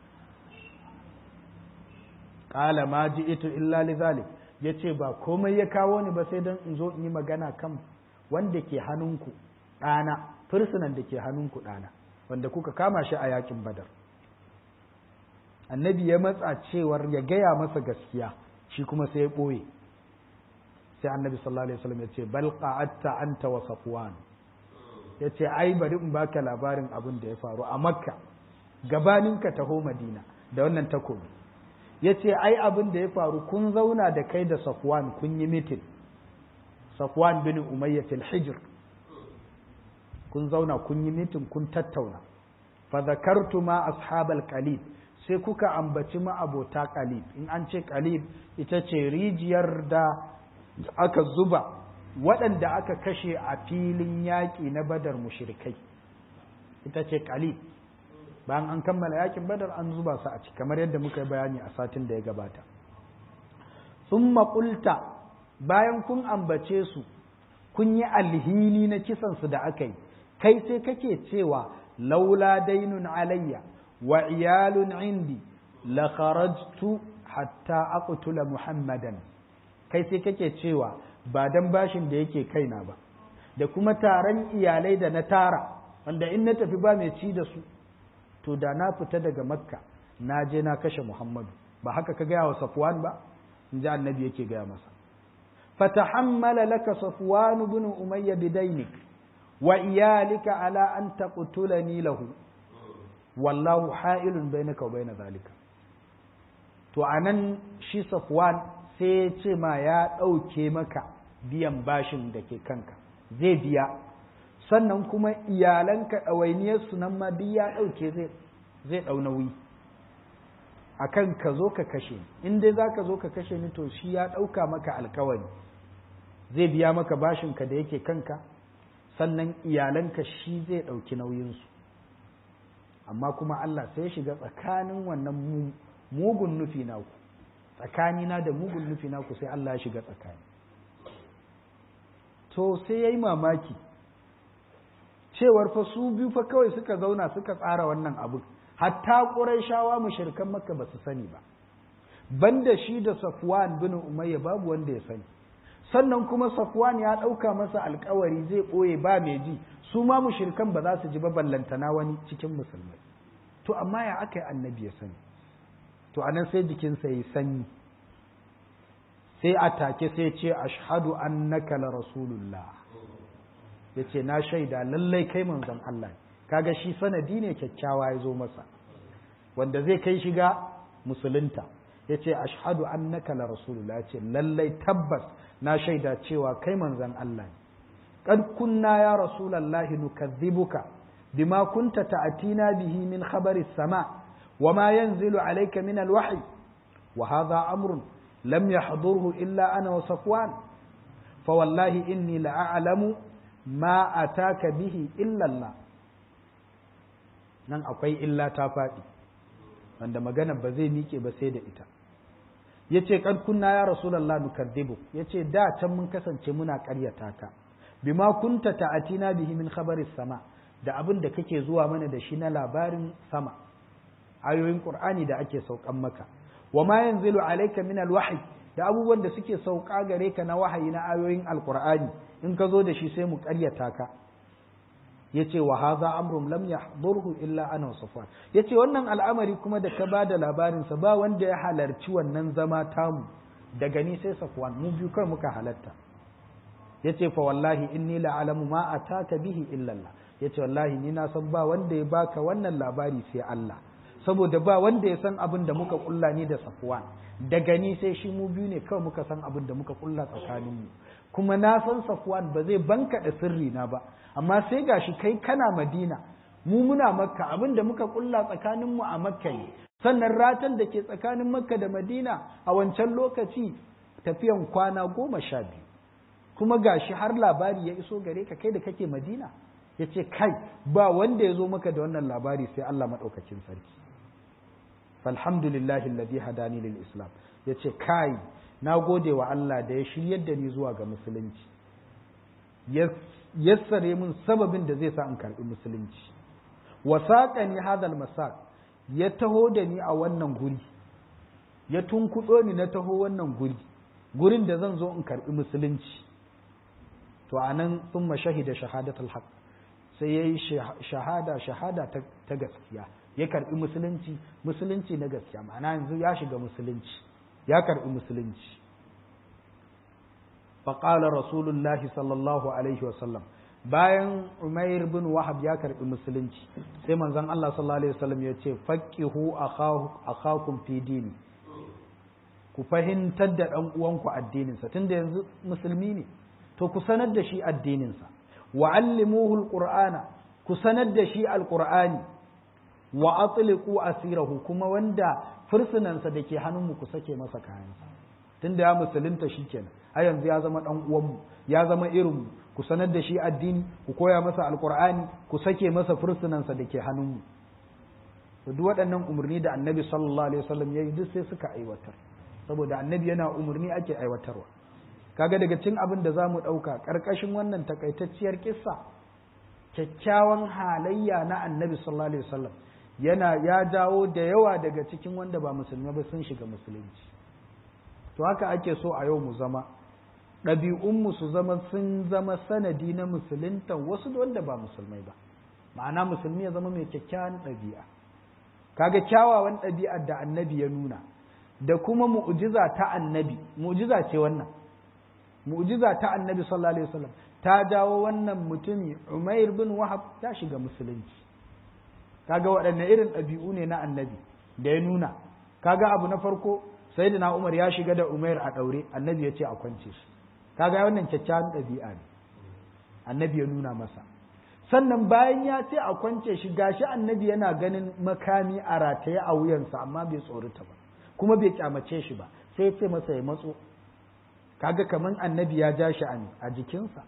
qala ma ji'tu illa li zalik yace ba komai ya kawo ni ba sai dan in zo in yi magana kan wanda ke hannunku ɗana fursunan da ke hannunku ɗana wanda kuka kama shi a yakin badar annabi ya matsa cewar ya gaya masa gaskiya shi kuma sai ya ɓoye sai annabi sallallahu alaihi wasallam ya ce bal qa'atta anta wa safwan ya ce ai bari in baka labarin abin da ya faru a makka gabanin ka taho madina da wannan takobi ya ce ai abin da ya faru kun zauna da kai da safwan kun yi mitin safwan bin umayya fil hijr kun zauna kun yi mitin kun tattauna fa zakartu ma ashabal qalib sai kuka ambaci ma'abota qalib in an ce qalib ita ce rijiyar da aka zuba waɗanda aka kashe a filin yaƙi na badar mushrikai ita ce qalib bayan an kammala yaƙin badar an zuba su a ciki kamar yadda muka yi bayani a satin da ya gabata summa qulta bayan kun ambace su kun yi alhini na kisansu da aka yi kai sai kake cewa laula dainun alayya wa iyalun indi la kharajtu hatta aqtula muhammadan kai sai kake cewa ba dan bashin da yake kaina ba da kuma taron iyalai da na tara wanda in na tafi ba mai ci da su to da na fita daga makka na je na kashe muhammadu ba haka ka gaya wa safwan ba in ji annabi yake gaya masa fatahammala laka safwan ibn umayya bidainik wa iyalika ala an taqtulani lahu wallahu ha'ilun bainaka wa bain zalika to anan shi safwan sai ya ce ma ya ɗauke maka biyan bashin da ke kanka zai biya sannan kuma iyalanka ɗawainiyarsu nan ma duk ya ɗauke zai ɗau nauyi a kan ka zo ka kashe in dai za ka zo ka kashe ni to shi ya ɗauka maka alkawari zai biya maka bashinka da yake kanka sannan iyalanka shi zai ɗauki nauyinsu amma kuma Allah sai shiga tsakanin wannan mugun nufi naku tsakanina da mugun nufi naku sai Allah ya shiga tsakani to sai ya yi mamaki cewar fa su biyu fa kawai suka zauna suka tsara wannan abu hatta ƙurayshawa mushrikan makka ba su sani ba banda shi da safwan bin umayya babu wanda ya sani sannan kuma safwan ya ɗauka masa alkawari zai ɓoye ba mai ji su ma mushrikan ba za su ji ba ballantana wani cikin musulmai to amma ya aka yi annabi ya sani to anan sai jikinsa ya sanyi sai a take sai ce ashhadu annaka la rasulullah ya ce na shaida lallai kai manzon Allah kaga shi sanadi ne kyakkyawa ya zo masa wanda zai kai shiga musulunta ya ce ashhadu annaka la rasulullah ya ce lallai tabbas na shaida cewa kai manzon Allah ne qad kunna ya rasulallahi nukazzibuka bima kunta ta'tina bihi min khabari sama وما ينزل عليك من الوحي وهذا أمر لم يحضره إلا أنا وصفوان فوالله إني لأعلم ما أتاك به إلا الله nan akwai illa ta faɗi wanda magana ba zai miƙe ba sai da ita ya ce kan kunna ya rasulallah nukaddibu ya ce da can mun kasance muna ƙaryata ka bima kunta ta'atina bihi min khabari sama da abin da kake zuwa mana da shi na labarin sama ayoyin Qur'ani da ake saukan maka wa ma yanzilu alayka min alwahyi da abubuwan da suke sauka gare ka na wahayi na ayoyin alqur'ani in ka zo da shi sai mu ƙaryata ka yace wa hadha amrun lam yahdurhu illa ana wa safwan yace wannan al'amari kuma da ka bada labarin sa ba wanda ya halarci wannan zama tamu daga ni sai safwan mu biyu kai muka halatta yace fa wallahi inni la alamu ma ataka bihi illa Allah yace wallahi ni na san ba wanda ya baka wannan labari sai Allah saboda ba wanda ya san abin da muka kulla ni da safwan daga ni sai shi mu biyu ne kawai muka san abin da muka kulla tsakaninmu kuma na san safwan ba zai bankaɗa sirri na ba amma sai gashi kai kana madina mu muna makka abin da muka kulla tsakaninmu a makka ne sannan ratan da ke tsakanin makka da madina a wancan lokaci tafiyan kwana goma sha biyu kuma gashi har labari ya iso gare ka kai da kake madina ya ce kai ba wanda ya zo maka da wannan labari sai allah maɗaukacin sarki falhamdulillahi alladhi hadani lil islam ya ce kai na gode wa allah da ya shiryar da ni zuwa ga musulunci yassare min sababin da zai sa in karɓi musulunci wasaƙani hadal masaq ya taho da ni a wannan guri ya tunkuɗo ni na taho wannan guri gurin da zan zo in karɓi musulunci to a nan sun mashahida shahadatul haq sai ya yi shahada shahada ta gaskiya ya karɓi musulunci musulunci na gaskiya ma'ana yanzu ya shiga musulunci ya karɓi musulunci faƙalar rasulullahi sallallahu alaihi wasallam bayan umair bin wahab ya karbi musulunci sai manzon Allah sallallahu alaihi wasallam ya ce faqihu akhakum fi dini ku fahimtar da dan uwanku addininsa tunda yanzu musulmi ne to ku sanar da shi addininsa wa allimuhu alqur'ana ku sanar da shi alqur'ani wa atliqu asirahu kuma wanda fursunansa da ke hannunmu ku sake masa kayansa tunda ya musulunta shikenan a yanzu ya zama dan uwanmu ya zama irinmu ku sanar da shi addini ku koya masa alkur'ani ku sake masa fursunansa da ke hannunmu to duk waɗannan umarni da annabi sallallahu alaihi wasallam ya yi duk sai suka aiwatar saboda annabi yana umarni ake aiwatarwa kaga daga cin abin da za mu ɗauka ƙarƙashin wannan takaitacciyar kissa kyakkyawan halayya na annabi sallallahu alaihi wasallam yana ya dawo da yawa daga cikin wanda ba musulmi ba sun shiga musulunci to haka ake so a yau mu zama ɗabi'unmu su zama sun zama sanadi na musuluntan wasu wanda ba musulmai ba ma'ana musulmi ya zama mai kyakkyawan ɗabi'a kaga kyawawan ɗabi'ar da annabi ya nuna da kuma mu'jiza ta annabi mu'jiza ce wannan mu'jiza ta annabi sallallahu alaihi wasallam ta dawo wannan mutumi Umair bin Wahab ya shiga musulunci kaga waɗanne irin ɗabi'u ne na annabi da ya nuna kaga abu na farko sayyidina Umar ya shiga da Umair a ɗaure annabi ya ce a kwance shi kaga wannan kyakkyawan ɗabi'a ne annabi ya nuna masa sannan bayan ya ce a kwance shi gashi annabi yana ganin makami a rataye a wuyansa amma bai tsorata ba kuma bai kyamace shi ba sai ya ce masa ya matso kaga kaman annabi ya ja shi a jikinsa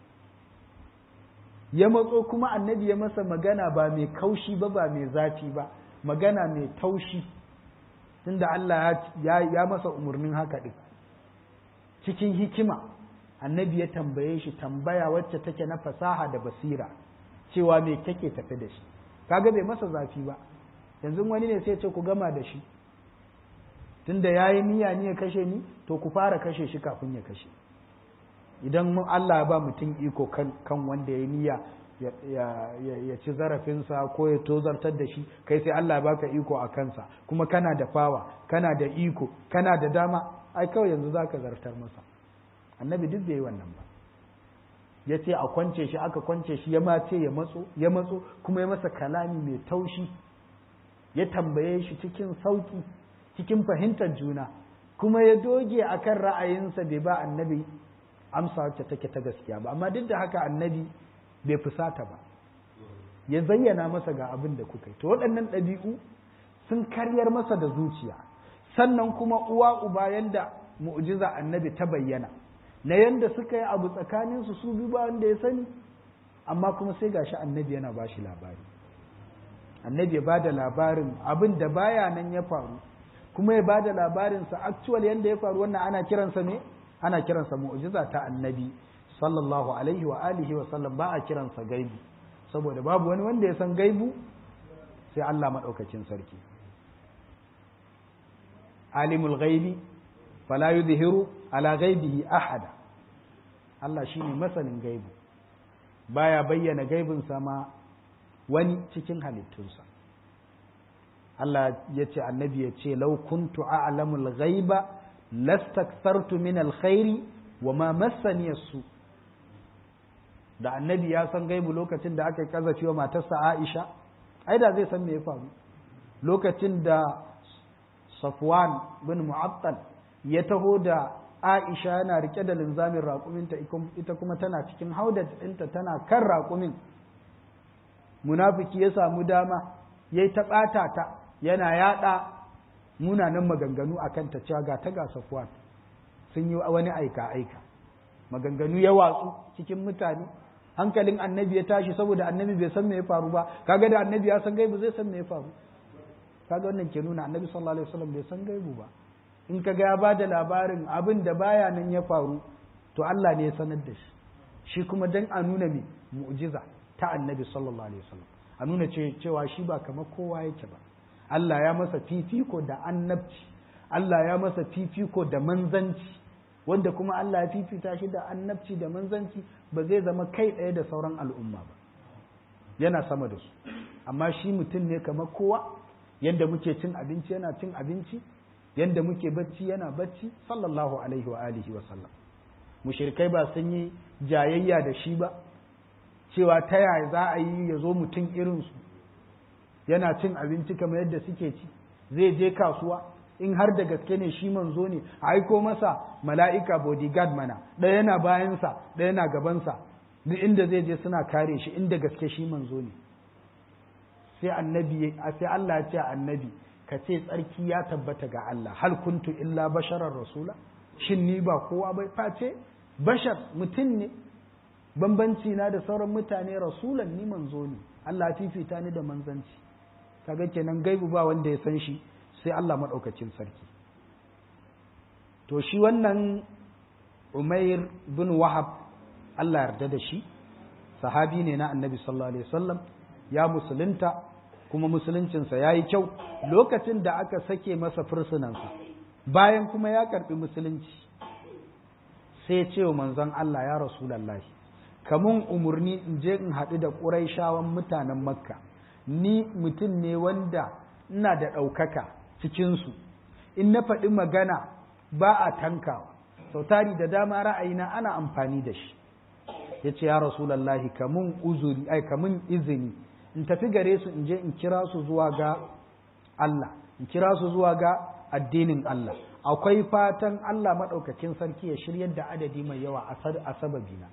ya matso kuma annabi ya masa magana ba mai kaushi ba ba mai zafi ba magana mai taushi tunda Allah ya masa umarnin haka ɗin cikin hikima annabi ya tambaye shi tambaya wacce take na fasaha da basira cewa me kake tafi da shi kaga bai masa zafi ba yanzu wani ne sai ce ku gama da shi tunda yayi niyya ne ya kashe ni to ku fara kashe shi kafin ya kashe idan Allah ya ba mutum iko kan, kan wanda ya niyya ya, ya, ya, ci zarafinsa ko ya tozartar da shi kai sai Allah ya baka iko a kansa kuma kana da fawa kana da iko kana da dama ai kawai yanzu zaka zartar masa annabi duk bai yi wannan ba ya ce a kwance shi aka kwance shi ya mace ya matso ya matso kuma ya masa kalami mai taushi ya tambaye shi cikin sauki cikin fahimtar juna kuma ya doge akan ra'ayinsa bai ba annabi amsa wacce take ta gaskiya ba amma duk da haka annabi bai fusata ba ya zayyana masa ga abin da kuka yi to waɗannan ɗabi'u sun karyar masa da zuciya sannan kuma uwa uba yanda mu'jiza annabi ta bayyana na yanda suka yi abu tsakaninsu su biyu ba wanda ya sani amma kuma sai gashi annabi yana ba shi labari annabi ya ba da labarin abin da baya nan ya faru kuma ya ba da labarinsa actual yanda ya faru wannan ana kiransa ne ana kiransa mu'jiza ta annabi sallallahu alaihi wa alihi wa sallam ba a kiransa gaibu saboda babu wani wanda ya san gaibu sai Allah madaukakin sarki alimul ghaibi fala yudhiru ala ghaibihi ahada Allah shine masanin gaibu baya bayyana gaibin sama wani cikin halittunsa Allah ya ce annabi ya ce lau kuntu a'lamul ghaiba lastakthartu min alkhairi wa ma massani su da annabi ya san gaibu lokacin da aka yi kazafi wa matarsa Aisha ai da zai san me ya faru lokacin da Safwan bin Mu'attal ya taho da Aisha yana rike da linzamin raƙuminta ita kuma tana cikin haudat ɗinta tana kan raƙumin munafiki ya samu dama ya yi ta ɓata ta yana yaɗa munanan maganganu a kanta cewa ga ta ga Safwan sun yi wani aika-aika maganganu ya watsu cikin mutane hankalin annabi ya tashi saboda annabi bai san me ya faru ba kaga da annabi ya san gaibu zai san me ya faru kaga wannan ke nuna annabi sallallahu alaihi wasallam bai san gaibu ba in kaga ya bada labarin abin da baya nan ya faru to Allah ne ya sanar da shi shi kuma dan a nuna me mu'jiza ta annabi sallallahu alaihi wasallam a nuna cewa shi ba kamar kowa yake ba Allah ya masa fifiko da annabci Allah ya masa fifiko da manzanci wanda kuma Allah ya fifita shi da annabci da manzanci ba zai zama kai ɗaya da sauran al'umma ba yana sama da su amma shi mutum ne kamar kowa yadda muke cin abinci yana cin abinci yadda muke bacci yana bacci sallallahu alaihi wa alihi wa sallam mushrikai ba sun yi jayayya da shi ba cewa ta yaya za a yi ya zo mutum irinsu yana cin abinci kamar yadda suke ci zai je kasuwa in har da gaske ne shi manzo ne a aiko masa mala'ika bodyguard mana ɗaya yana bayansa ɗaya yana gabansa duk inda zai je suna kare shi inda gaske shi manzo ne sai annabi sai Allah ya ce annabi ka ce tsarki ya tabbata ga Allah hal kuntu illa basharar rasula shin ni ba kowa bai face bashar mutum ne bambanci na da sauran mutane rasulan ni manzo ne Allah fifita ni da manzanci kaga kenan gaibu ba wanda ya san shi sai Allah maɗaukacin sarki to shi wannan umair bin wahab Allah yarda da shi sahabi ne na annabi sallallahu alaihi wasallam ya musulunta kuma musuluncinsa ya yi kyau lokacin da aka sake masa fursunansa bayan kuma ya karɓi musulunci sai ce wa manzon Allah ya rasulallahi kamun umarni in je in haɗu da ƙuraishawan mutanen makka ni mutum ne wanda ina da ɗaukaka cikinsu in na faɗi magana ba a tankawa sautari da dama ra'ayina ana amfani da shi ya ce ya rasulallahi kamun uzuri ai kamun izini in tafi gare su in je in kira su zuwa ga Allah in kira su zuwa ga addinin Allah akwai fatan Allah maɗaukakin sarki ya shiryar da adadi mai yawa a sababina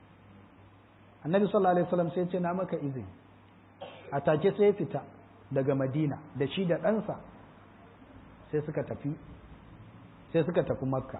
annabi sallallahu alaihi wasallam sai ce na maka izini a take sai fita daga madina da shi da ɗansa sai suka tafi sai suka tafi makka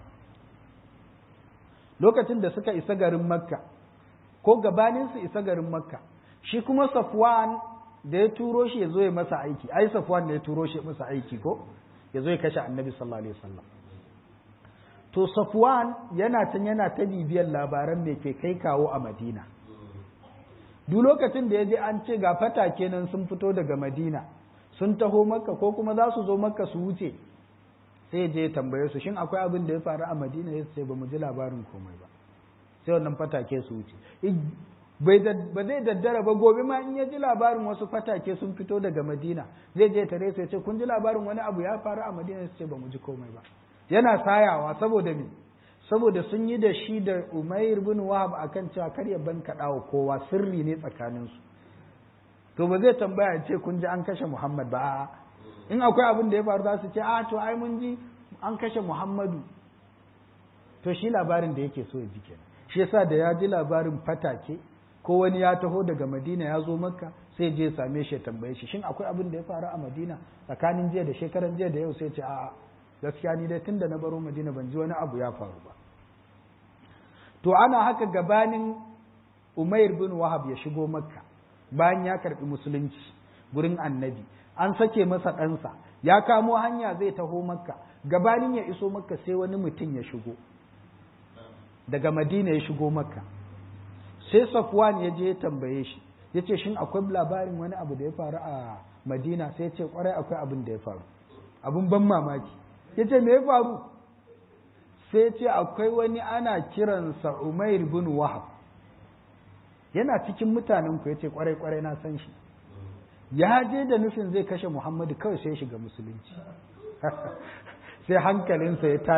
lokacin da suka isa garin makka ko gabanin su isa garin makka shi kuma safwan da ya turo shi ya zo ya masa aiki ai safwan ne ya turo shi masa aiki ko ya zo ya kashe annabi sallallahu alaihi wasallam to safwan yana can yana ta bibiyar labaran me ke kai kawo a madina duk lokacin da ya je an ce ga fatake nan sun fito daga madina sun taho makka ko kuma za su zo makka su wuce sai je ya tambaye su shin akwai abin da ya faru a madina ya ce ba mu ji labarin komai ba sai wannan fatake su wuce ba zai daddara ba gobe ma in ya ji labarin wasu fatake sun fito daga madina zai je tare su ya ce kun ji labarin wani abu ya faru a madina su ce ba mu ji komai ba yana sayawa saboda me saboda sun yi da shi da umair bin wahab akan cewa kar ya ban kaɗa wa kowa sirri ne tsakaninsu to ba zai tambaya ya ce kun ji an kashe muhammad ba in akwai abin da ya faru za su ce a to ai mun ji an kashe muhammadu to shi labarin da yake so ya ji kenan shi yasa da ya ji labarin fatake ko wani ya taho daga madina ya zo makka sai je same shi ya tambaye shi shin akwai abin da ya faru a madina tsakanin jiya da shekaran jiya da yau sai ce a'a gaskiya ni dai tunda na baro madina ban ji wani abu ya faru ba to ana haka gabanin umair bin wahab ya shigo makka bayan ya karbi musulunci gurin annabi an sake masa ɗansa ya kamo hanya zai taho makka gabanin ya iso makka sai wani mutum ya shigo daga madina ya shigo makka sai safwan ya je ya tambaye shi ya ce shin akwai labarin wani abu da ya faru a madina sai ya ce kwarai akwai abin da ya faru abin ban mamaki ya ce me ya faru sai ce akwai wani ana kiransa umair bin wahab yana cikin mutanen ku ya ce kwarai kwarai na san shi ya je da nufin zai kashe muhammadu kawai sai ya shiga musulunci sai hankalinsa ya tashi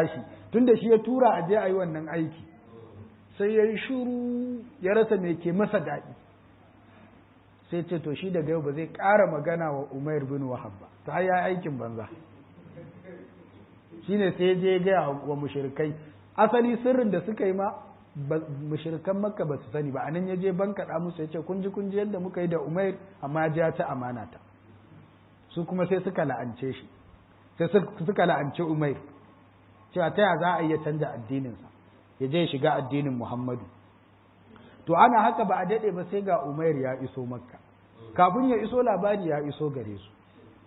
tunda shi ya tura a je a yi wannan aiki sai ya yi shuru ya rasa mai ke masa daɗi sai ce to shi daga yau ba zai ƙara magana wa umair bin wahab ba ta haya aikin banza shine sai je gaya wa mushrikai asali sirrin da suka yi ma mushrikan makka ba su sani ba anan ya je ban kaɗa musu ya ce kun ji kun ji yadda muka yi da umair amma ya ta amana ta su kuma sai suka la'ance shi sai suka la'ance umair cewa ta ya za a iya canja addininsa ya je shiga addinin muhammadu to ana haka ba a daɗe ba sai ga umair ya iso makka kafin ya iso labari ya iso gare su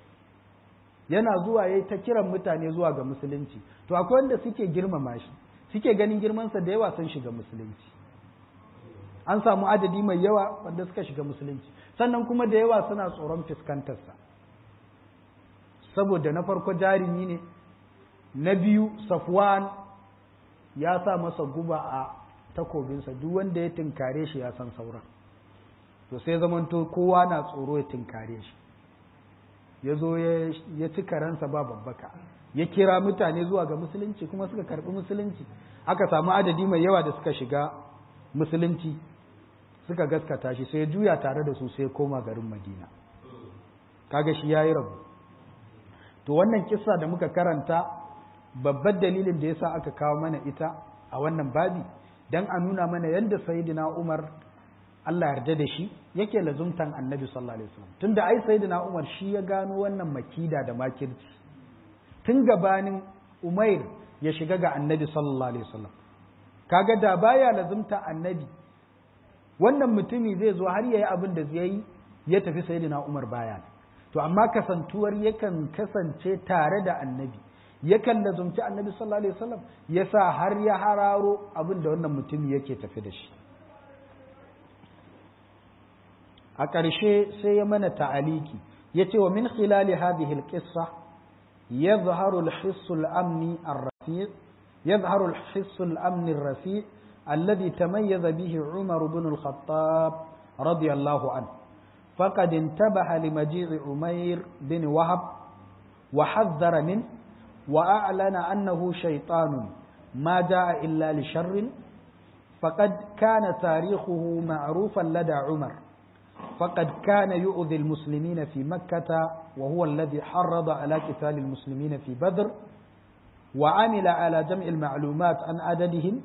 yana zuwa ya ta kiran mutane zuwa ga musulunci to akwai wanda suke girmama shi suke ganin girmansa da yawa sun shiga musulunci an samu adadi mai yawa wanda suka shiga musulunci sannan kuma da yawa suna tsoron fuskantarsa saboda na farko jarumi ne na biyu safwan ya sa masa guba a takobinsa duk wanda ya tinkare shi ya san sauran to sai zamanto kowa na tsoro ya tinkare shi ya zo ya ci karansa ba babbaka ya kira mutane zuwa ga musulunci kuma suka karbi musulunci aka samu adadi mai yawa da suka shiga musulunci suka gaskata shi sai ya juya tare da su sai ya koma garin madina kaga shi ya yi rabu to wannan kissa da muka karanta babbar dalilin da yasa aka kawo mana ita a wannan babi dan a nuna mana yadda sayyidina Umar Allah yarda da shi yake lazumtan annabi sallallahu alaihi wasallam tunda ai sayyidina Umar shi ya gano wannan makida da makirci tun gabanin Umair ya shiga ga annabi sallallahu alaihi wasallam kaga da baya lazumta annabi wannan mutumi zai zo har yayi abin da zai yi ya tafi sayyidina Umar baya to amma kasantuwar yakan kasance tare da annabi yakan lazumci annabi sallallahu alaihi wasallam yasa har ya hararo abin da wannan mutumi yake tafi da shi a ƙarshe sai ya mana ta'aliki ya ce wa min khilali hadhihi alqissa yadhharu alhiss al-amni ar-rafi' yadhharu alhiss al-amni ar-rafi' alladhi tamayyaza bihi Umar ibn al-Khattab radiyallahu anhu فقد انتبه لمجيء عمير بن وهب وحذر منه وأعلن أنه شيطان ما جاء إلا لشر فقد كان تاريخه معروفا لدى عمر فقد كان يؤذي المسلمين في مكة وهو الذي حرض على قتال المسلمين في بدر وعمل على جمع المعلومات عن عددهم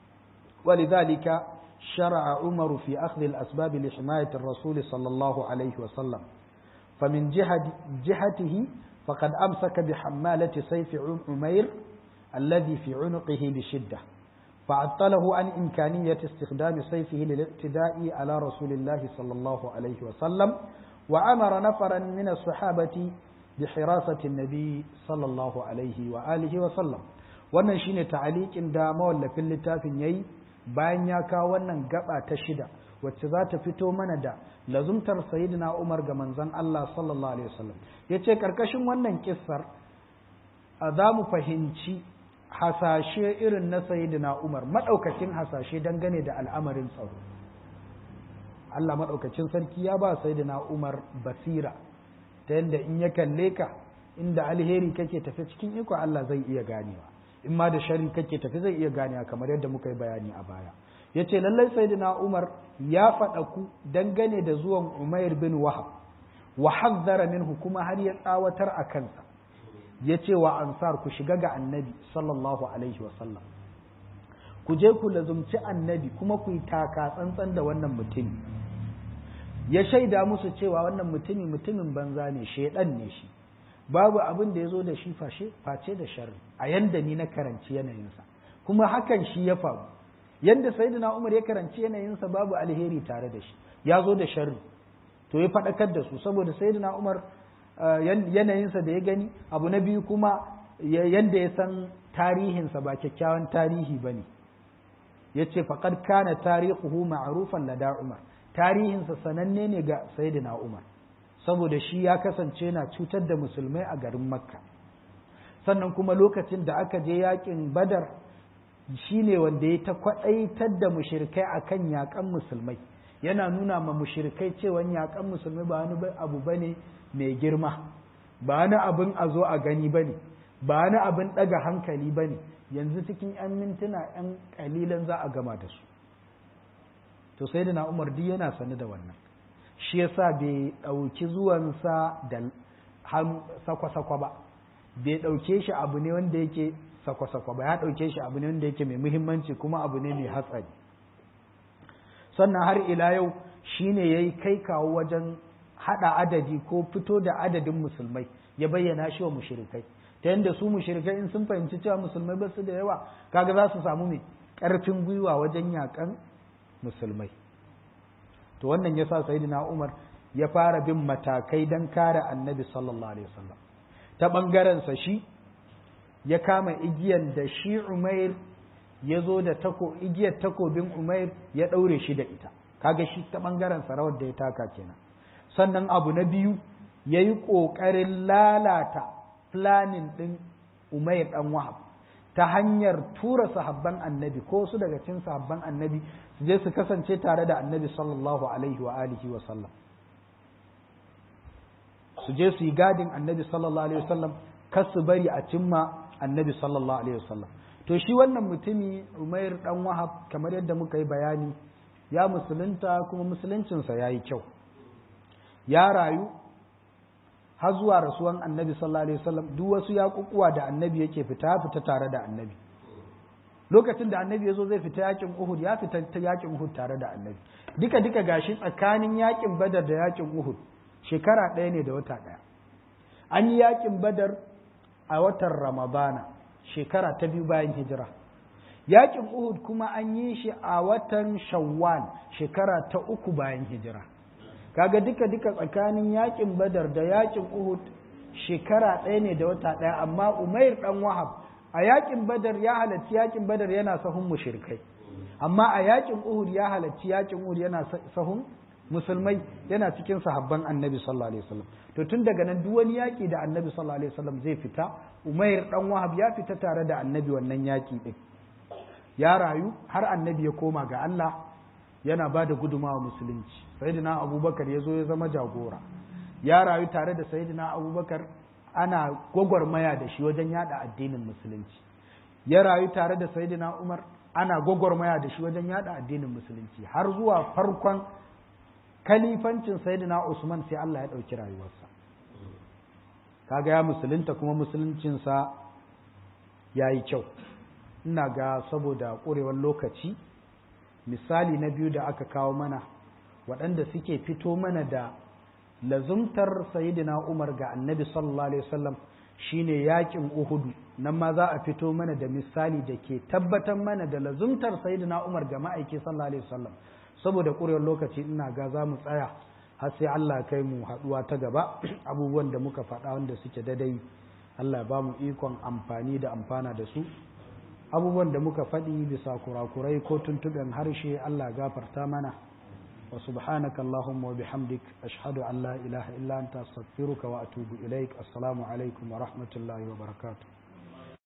ولذلك شرع عمر في أخذ الأسباب لحماية الرسول صلى الله عليه وسلم فمن جهة جهته فقد أمسك بحمالة سيف عمير الذي في عنقه بشدة فعطله عن إمكانية استخدام سيفه للاعتداء على رسول الله صلى الله عليه وسلم وأمر نفرا من الصحابة بحراسة النبي صلى الله عليه وآله وسلم wannan shine ta'aliqin da mawallafin littafin yayi bayan ya kawo wannan gaba ta shida wacce za ta fito mana da lazumtar sayyidina Umar ga manzon Allah sallallahu alaihi wasallam yace karkashin wannan kissar za mu fahimci hasashe irin na sayyidina Umar madaukakin hasashe dangane da al'amarin tsaro Allah madaukakin sarki ya ba sayyidina Umar basira ta yadda in ya kalle ka inda alheri kake tafi cikin iko Allah zai iya ganewa in ma da sharri kake tafi zai iya ganewa kamar yadda muka yi bayani a baya yace lallai sayyidina Umar ya faɗa ku dangane da zuwan Umair bin Wahab wa hazzara minhu kuma har ya tsawatar a kansa yace wa ansar ku shiga ga annabi sallallahu alaihi wa sallam ku je ku lazumci annabi kuma ku yi taka tsantsan da wannan mutumi ya shaida musu cewa wannan mutumi mutumin banza ne shedan ne shi babu abin da ya zo da shi face da sharri a yanda ni na karanci yanayinsa kuma hakan shi ya faru yanda sayyidina Umar ya karanci yanayinsa babu alheri tare da shi ya zo da sharri to ya faɗakar da su saboda sayyidina Umar yanayinsa da ya gani abu na biyu kuma yanda ya san tarihinsa ba kyakkyawan tarihi ba ne ya ce faƙad kana tarihuhu ma'arufan lada Umar tarihinsa sananne ne ga sayyidina Umar saboda shi ya kasance na cutar da musulmai a garin Makka sannan kuma lokacin da aka je yakin Badar shi ne wanda ya ta kwaɗaitar da mushirikai a kan yaƙan musulmai yana nuna ma mushirikai cewa yaƙan musulmai ba wani abu ba ne mai girma ba wani abin a zo a gani ba ne ba wani abin ɗaga hankali ba ne yanzu cikin 'yan mintuna 'yan kalilan za a gama da su to sai na umar duk yana sane da wannan shi yasa bai ɗauki zuwansa da sakwa-sakwa ba bai ɗauke shi abu ne wanda yake sakwa-sakwa ba ya ɗauke shi abu ne wanda yake mai muhimmanci kuma abu ne mai hatsari sannan har ila yau shine ya yi kai kawo wajen haɗa adadi ko fito da adadin musulmai ya bayyana shi wa mushrikai ta yadda su mushrikai in sun fahimci cewa musulmai ba su da yawa kaga za su samu mai ƙarfin gwiwa wajen yakan musulmai to wannan yasa sayyidina Umar ya fara bin matakai don kare annabi sallallahu alaihi wasallam ta ɓangaren sa shi ya kama igiyan da shi Umair ya zo da tako igiyar takobin Umair ya ɗaure shi da ita kaga shi ta ɓangaren rawar da ya taka kenan sannan abu na biyu ya yi ƙoƙarin lalata planin ɗin Umair ɗan Wahab ta hanyar tura sahabban annabi ko su daga cikin sahabban annabi su je su kasance tare da annabi sallallahu alaihi wa alihi wa sallam su je su yi gadin annabi sallallahu alaihi wa sallam kar su bari a cimma annabi sallallahu alaihi wa sallam to shi wannan mutumi Umair dan Wahab kamar yadda muka yi bayani ya musulunta kuma musuluncinsa ya yi kyau ya rayu har zuwa rasuwan annabi sallallahu alaihi wasallam duk wasu yaƙuƙuwa da annabi yake fita fita tare da annabi lokacin da annabi ya zo zai fita yakin uhud ya fita ta yakin uhud tare da annabi duka duka gashi tsakanin yakin badar da yakin uhud shekara ɗaya ne da wata ɗaya an yi yakin badar a watan ramadana shekara ta biyu bayan hijira yakin uhud kuma an yi shi a watan shawwal shekara ta uku bayan hijira kaga duka duka tsakanin yakin badar da yakin uhud shekara ɗaya ne da wata ɗaya amma umair ɗan wahab a yakin badar ya halarci yakin badar yana sahun mushrikai amma a yakin uhud ya halarci yakin uhud yana sahun musulmai yana cikin sahabban annabi sallallahu alaihi wasallam to tun daga nan duk wani yaki da annabi sallallahu alaihi wasallam zai fita umair ɗan wahab ya fita tare da annabi wannan yaki din ya rayu har annabi ya koma ga Allah yana ba da gudumawa musulunci sayyidina abubakar ya zo ya zama jagora ya rayu tare da sayyidina abubakar ana gwagwarmaya da shi wajen yada addinin musulunci ya rayu tare da sayyidina umar ana gwagwarmaya da shi wajen yada addinin musulunci har zuwa farkon kalifancin sayyidina usman sai Allah ya ɗauki rayuwarsa kaga ya musulunta kuma musuluncinsa ya yi kyau ina ga saboda ƙurewar lokaci misali na biyu da aka kawo mana waɗanda suke fito mana da lazumtar sayidina umar ga annabi sallallahu alaihi wasallam shine yakin uhudu nan ma za a fito mana da misali da ke tabbatar mana da lazumtar sayidina umar ga ma'aiki sallallahu alaihi wasallam saboda ƙurewar lokaci ina ga za mu tsaya har sai Allah kai mu haɗuwa ta gaba abubuwan da muka faɗa wanda suke dadai Allah ba mu ikon amfani da amfana da su abubuwan da muka faɗi bisa kurakurai ko tuntuɓen harshe Allah gafarta mana wa subhanaka Allahumma wa bihamdik ashhadu an la ilaha illa anta astaghfiruka wa atubu ilaik assalamu alaikum wa rahmatullahi wa barakatuh